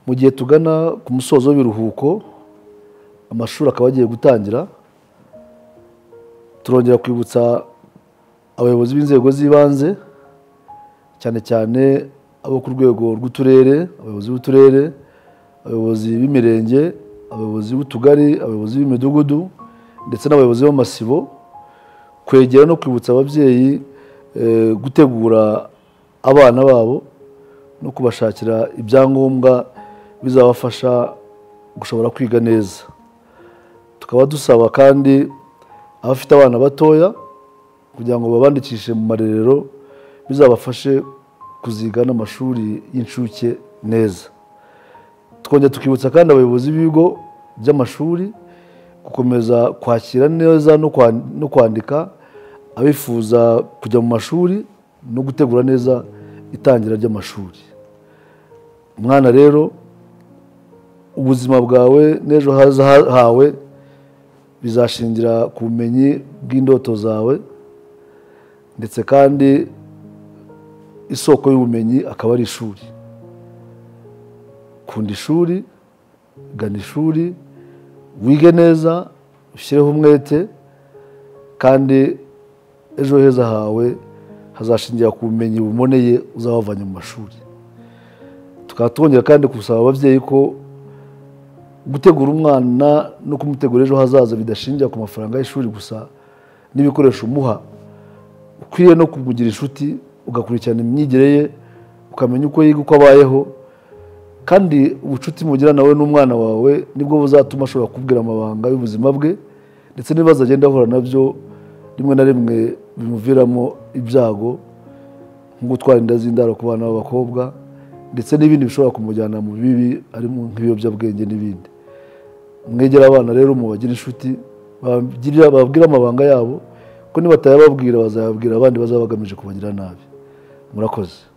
mu gihe tugana ku musozo w'ibiruhuko amashuri akaba agiye gutangira turongera kwibutsa abayobozi b'inzego z'ibanze cyane cyane abo ku rwego rw'uturere abayobozi b'uturere abayobozi b'imirenge abayobozi b'utugari abayobozi b'imidugudu ndetse n'abayobozi b'amasibo kwegera no kwibutsa ababyeyi eh, gutegura abana babo no kubashakira ibyangombwa bizabafasha gushobora kwiga neza tukaba dusaba kandi abafite abana batoya kugira ngo babandikishe mu marerero bizabafashe kuziga n'amashuri y'incuke neza twongera tukibutsa kandi abayobozi b'ibigo by'amashuri gukomeza kwakira neza no kwa- no kwandika abifuza kujya mu mashuri no gutegura neza itangira ry'amashuri umwana rero ubuzima bwawe n'ejo haza ha- hawe bizashingira ku bumenyi bw'indoto zawe ndetse kandi isoko y'ubumenyi akaba ari ishuri kunda ishuri gana ishuri wige neza ushyireho umwete kandi ejo heza hawe hazashingira ku bumenyi buboneye uzaba wavanye mu mashuri tukaba twongera kandi gusaba ababyeyi ko gutegura umwana no kumutegura ejo hazaza bidashingira ku mafaranga y'ishuri gusa n'ibikoresho umuha ukwiye no kumugira inshuti ugakurikirana imyigire ye ukamenya uko yiga uko abayeho kandi ubucuti mugira nawe n'umwana wawe nibwo buzatuma ashobora kubwira amabanga y'ubuzima bwe ndetse n'ibibazo agenda ahura nabyo rimwe na rimwe bimuviramo ibyago nko gutwara inda z'indaro ku bana b'abakobwa ndetse n'ibindi bishobora kumujyana mu bibi harimo nk'ibiyobyabwenge n'ibindi mwegera abana rero mubagire inshuti babagirira- bababwire amabanga yabo ko nibatayababwira bazayabwira abandi bazaba bagamije kubagira nabi murakoze